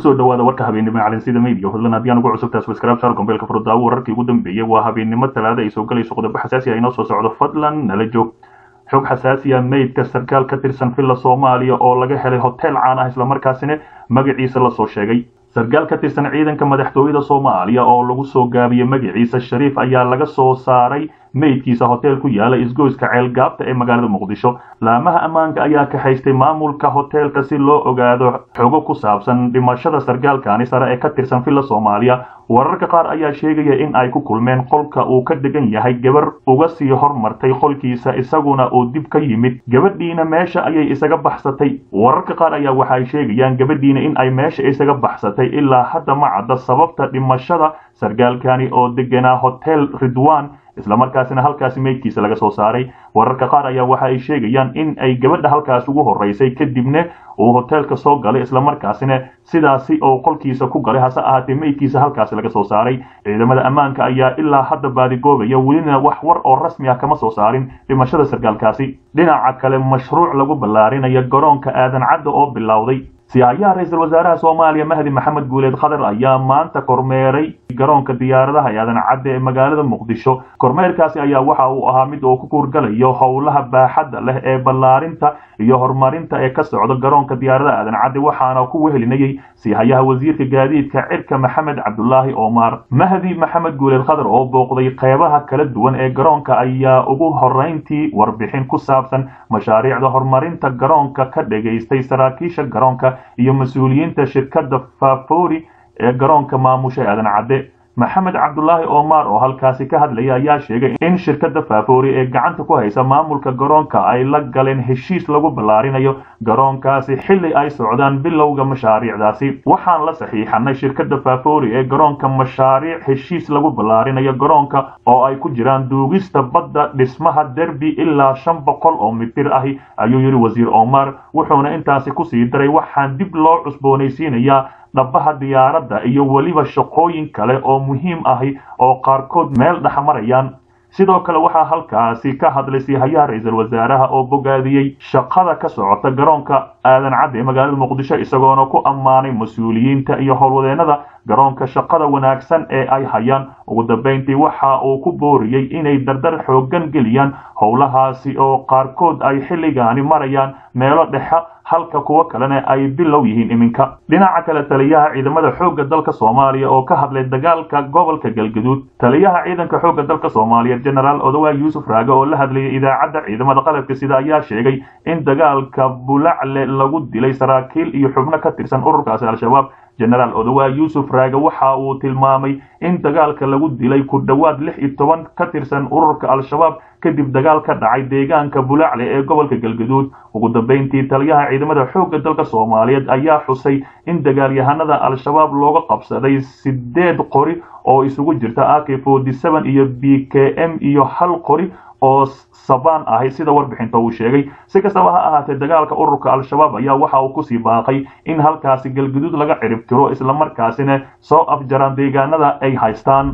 kusoo dhawaada warka habeennimo calinsida media fadlan haddii aan ugu cusubtahay subscribe saar gombeelka furdaawo wararkii ugu dambeeyey waa habeennimo talaada ay soo galayso qodobo xasaasi ah inoo soo socdo fadlan nala joog xog xasaasiya meydka sarkaal ka tirsan villa soomaaliya oo laga helay hotel caan ah islamarkaasina magaciisa lasoo sheegay sarkaal ka tirsan ciidanka madaxtooyada soomaaliya oo lagu soo gaabiyey magaciisa shariif ayaa laga soo saaray meydkiisa hotel ku yaala isgoyska ceelgaabta ee magaalada muqdisho laamaha ammaanka ayaa kaxaystay maamulka hoteelka si loo ogaado xogo ku saabsan dhimashada sarkaalkani sare ee ka tirsan villa soomaaliya wararka qaar ayaa sheegaya in ay ku kulmeen qolka uu ka degan yahay gabar uga sii hormartay qolkiisa isaguna uu dib ka yimid gabadhiina meesha ayay isaga baxsatay wararka qaar ayaa waxay sheegayaan gabadhiina in ay meesha isaga baxsatay ilaa hadda ma cadda sababta dhimashada sarkaalkani oo deganaa hotel ridwan islamarkaasina halkaasi meydkiisa laga soo saaray wararka qaar ayaa waxa ay sheegayaan in ay gabadha halkaas ugu horeysay kadibna uu hoteelka soo galay islamarkaasina sidaasi oo qolkiisa ku galay hase ahaatee meydkiisa halkaasi laga soo saaray ciidamada ammaanka ayaa ilaa hadda baadigoobaya welina wax war oo rasmi ah kama soo saarin dhimashada sarkaalkaasi dhinaca kale mashruuc lagu ballaarinayo garoonka aadan cadda oo bilowday siyaayaha ra-iisul wasaaraha soomaaliya mahdi maxamed guuleed khadar ayaa maanta kormeeray garoonka diyaaradaha aadan cadde ee magaalada muqdisho kormeerkaasi ayaa waxa uu ahaa mid uu ku kuurgalayo howlaha baaxadda leh ee ballaarinta iyo horumarinta ee ka socda garoonka diyaaradaha aadan cadde waxaana ku wehelinayay siyahayaha wasiirka gaadiidka cirka maxamed cabdulaahi omar mahdi maxamed guuleed khadar oo booqday qeybaha kala duwan ee garoonka ayaa ugu horeyntii warbixin ku saabsan mashaariicda horumarinta garoonka ka dhagaystay saraakiisha garoonka iyo mas-uuliyiinta shirkadda fafori ee garoonka maamusha aadan cadde maxamed cabdulaahi omar oo halkaasi ka hadlaya ayaa sheegay in shirkadda fafori ee gacanta ku haysa maamulka garoonka ay la galeen heshiis lagu ballaarinayo garoonkaasi xilli ay socdaan bilowga mashaariicdaasi waxaan la saxiixanay shirkadda fafori ee garoonka mashaariic heshiis lagu ballaarinayo garoonka oo ay ku jiraan duugista badda dhismaha derbi ilaa shan boqol oo mitir ahi ayuu yidhi wasiir omar wuxuuna intaasi kusii daray waxaan dib loo cusboonaysiinayaa dhabaha diyaaradda iyo weliba shaqooyin kale oo muhiim ahi oo qaarkood meel dhexmarayaan sidoo kale waxaa halkaasi ka hadlay siyahayaha ra-iisul wasaaraha oo bogaadiyey shaqada ka socota garoonka aadan cadde ee magaalada muqdisho isagoona ku ammaanay mas-uuliyiinta iyo howlwadeennada garoonka shaqada wanaagsan ee ay hayaan ugu dambeyntii waxa uu ku booriyey inay dardar xooggan geliyaan howlahaasi oo qaarkood ay xilligaani marayaan meelo dhexe halka kuwo kalena ay bilow yihiin iminka dhinaca kale taliyaha ciidamada xoogga dalka soomaaliya oo ka hadlay dagaalka gobolka galgaduud taliyaha ciidanka xoogga dalka soomaaliya genaraal odawa yuusuf raage oo la hadlayay idaacadda ciidamada qalabka sida ayaa sheegay in dagaalka bulacle lagu dilay saraakiil iyo xubno ka tirsan ururkaasi al-shabaab genaraal odawa yuusuf raage waxa uu tilmaamay in dagaalka lagu dilay ku dhowaad lix iyo toban ka tirsan ururka al-shabaab kadib dagaal ka dhacay deegaanka bulacle ee gobolka galgaduud ugu dambeyntii taliyaha ciidamada xoogga dalka soomaaliyeed ayaa xusay in dagaalyahanada al-shabaab looga qabsaday sideed qori oo isugu jirta ak forty seven iyo b k m iyo hal qori oo sabaan ahay sida warbixinta uu sheegay si kastaba ha ahaatee dagaalka ururka al-shabaab ayaa waxa uu kusii baaqay in halkaasi galguduud laga cirib tiro islamarkaasina soo afjaraan deegaanada ay haystaan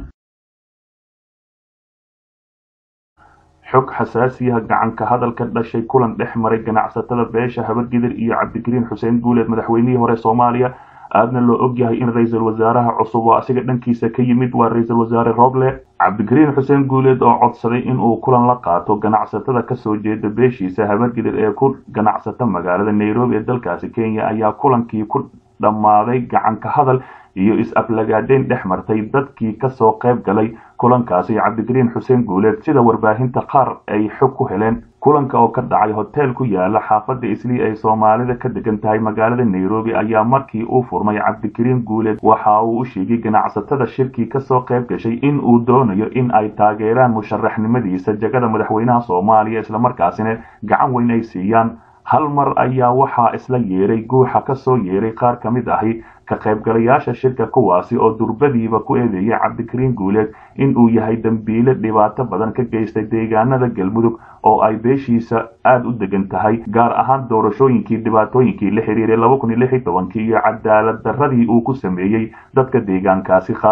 xog xasaasiyaha gacanka hadalka dhashay kulan dhex maray ganacsatada beesha habargidir iyo cabdigariin xuseen guuleed madaxweynihii hore soomaaliya aadna loo ogyahay in ra-iisul wasaaraha cusub oo asiga dhankiisa ka yimid waa ra-iisul wasaare roble cabdigariin xuseen guuleed oo codsaday inuu kulan la qaato ganacsatada kasoo jeeda beeshiisa habargidir ee ku ganacsata magaalada nairobi ee dalkaasi kenya ayaa kulankii ku dhammaaday gacanka hadal iyo is-aflagaadeyn dhex martay dadkii kasoo qayb galay kulankaasi cabdigariin xuseen guuleed sida warbaahinta qaar ay xog ku heleen kulanka oo ka dhacay hotel ku yaala xaafadda islii ay soomaalida ka degan tahay magaalada nairobi ayaa markii uu furmay cabdigariin guuleed waxa uu u sheegay ganacsatada shirkii kasoo qayb gashay in uu doonayo in ay taageeraan musharaxnimadiisa jagada madaxweynaha soomaaliya islamarkaasina gacan weyn ay siiyaan hal mar ayaa waxaa isla yeeray guuxa kasoo yeeray qaar ka mid ahi ka qaybgalayaasha shirka kuwaasi oo durbadiiba ku eedeeyay cabdikariin guuleed in uu yahay dembiile dhibaato badan ka geystay deegaanada galmudug oo ay beeshiisa aada u degan tahay gaar ahaan doorashooyinkii dhibaatooyinkii la xiriiray laba kun iyo lix iyo tobankii iyo cadaalad darradii uu ku sameeyey dadka deegaankaasi qaar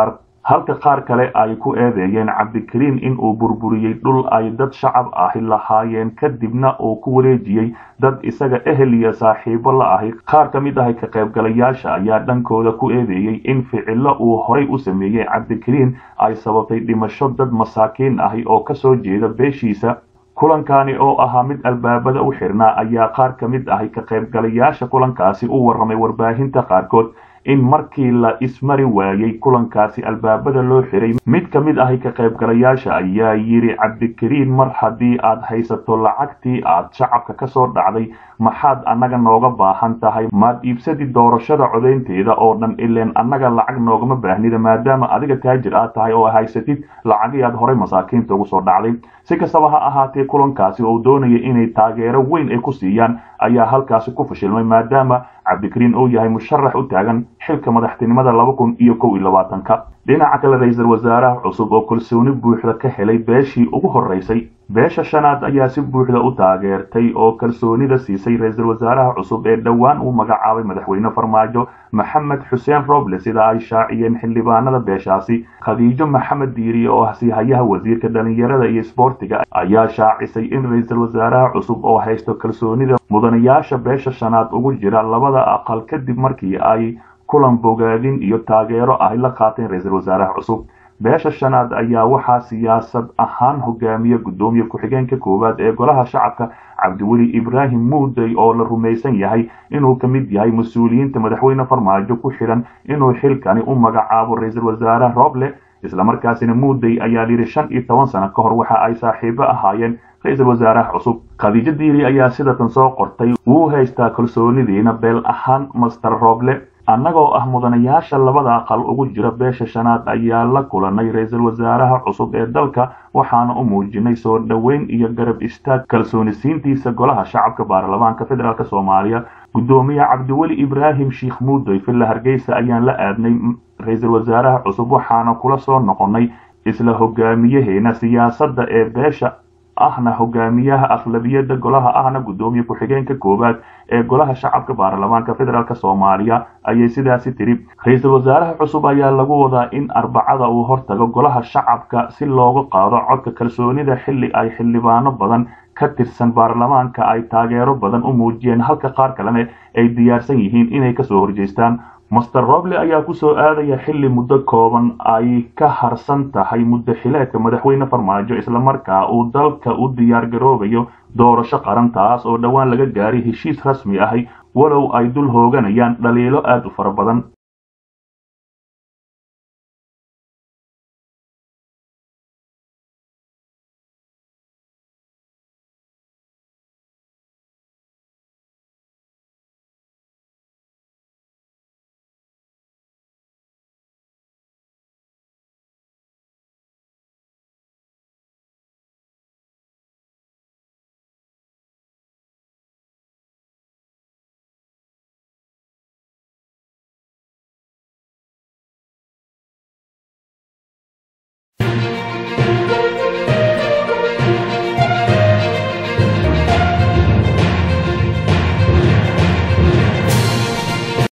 halka qaar kale ay ku eedeeyeen cabdikariin in uu burburiyey dhul ay dad shacab ahi lahaayeen kadibna uu ku wareejiyey dad isaga ehel iyo saaxiibo la ahi qaar ka mid ahi ka qaybgalayaasha ayaa dhankooda ku eedeeyey in ficilo uu horay u sameeyey cabdikariin ay sababtay dhimasho dad masaakiin ahi oo kasoo jeeda beeshiisa kulankani oo ahaa mid albaabada u xirnaa ayaa qaar ka mid ahi ka qaybgalayaasha kulankaasi u warramay warbaahinta qaarkood in markii la ismari waayey kulankaasi albaabada loo xiray mid ka mid ahi ka qaybgalayaasha ayaa yidhi cabdikariin mar haddii aad haysato lacagtii aad shacabka ka soo dhacday maxaad annaga nooga baahan tahay maad iibsadi doorashada codaynteeda oo dhan ileen annaga lacag noogama baahnida maadaama adiga taajir aad tahay oo haysatid lacagii aad horay masaakiinta ugu soo dhacday si kastaba ha ahaatee kulankaasi oo doonaya inay taageero weyn ay ku siiyaan ayaa halkaasi ku fashilmay maadaama cabdikariin uu yahay musharax u taagan xilka madaxtinimada laba kun iyo kow iyo labaatanka dhinaca kale ra-iisul wasaaraha cusub oo kalsooni buuxda ka helay beeshii ugu horreysay beesha shanaad ayaa si buuxda u taageertay oo kalsoonida siisay ra-iisul wasaaraha cusub ee dhowaan uu magacaabay madaxweyne farmaajo maxamed xuseen roble sida ay shaaciyeen xildhibaanada beeshaasi khadiijo maxamed diiriye oo ah siihayaha wasiirka dhalinyarada iyo isboortiga ayaa shaacisay in ra-iisul wasaaraha cusub oo haysto kalsoonida mudanayaasha beesha shanaad ugu jira labada aqal kadib markii ay kulan bogaadin iyo taageero ahy la qaateen ra-iisul wasaaraha cusub beesha shanaad ayaa waxaa siyaasad ahaan hogaamiya guddoomiye ku-xigeenka koowaad ee golaha shacabka cabdiweli ibraahim muudey oo la rumaysan yahay inuu ka mid yahay mas-uuliyiinta madaxweyne farmaajo ku xidhan inuu xilkani u magacaabo ra-iisul wasaare roble islamarkaasina muudey ayaa yidhi shan iyo toban sano ka hor waxa ay saaxiibo ahaayeen ra-iisul wasaaraha cusub khadiijo diiri ayaa sidatan soo qortay wuu haystaa kalsoonidiina beel ahaan master roble annagoo ah mudanayaasha labada aqal ugu jira beesha shanaad ayaa la kulanay ra-iisul wasaaraha cusub ee dalka waxaana u muujinay soo dhoweyn iyo garab istaag kalsoonisiintiisa golaha shacabka baarlamaanka federaalk soomaaliya guddoomiye cabdiweli ibraahim sheikh muudoy villa hargeysa ayaan la aadnay ra-iisul wasaaraha cusub waxaana kula soo noqonnay isla hogaamiyaheena siyaasadda ee beesha ahna hogaamiyaha aqlabiyadda golaha ahna guddoomiye ku-xigeenka koowaad ee golaha shacabka baarlamaanka federaalk soomaaliya ayay sidaasi tiri ra-iisul wasaaraha cusub ayaa lagu wadaa in arbacada uu hortago golaha shacabka si loogu qaado codka kalsoonida xilli ay xildhibaano badan ka tirsan baarlamaanka ay taageero badan u muujiyeen halka qaar kalena ay diyaarsan yihiin inay kasoo horjeestaan master roble ayaa kusoo aadaya xilli muddo kooban ay ka harsan tahay muddo xileedka madaxweyne farmaajo islamarkaa uu dalka u diyaar garoobayo doorasho qaran taas oo dhowaan laga gaaray heshiis rasmi ahi walow ay dul hooganayaan dhaliilo aad u fara badan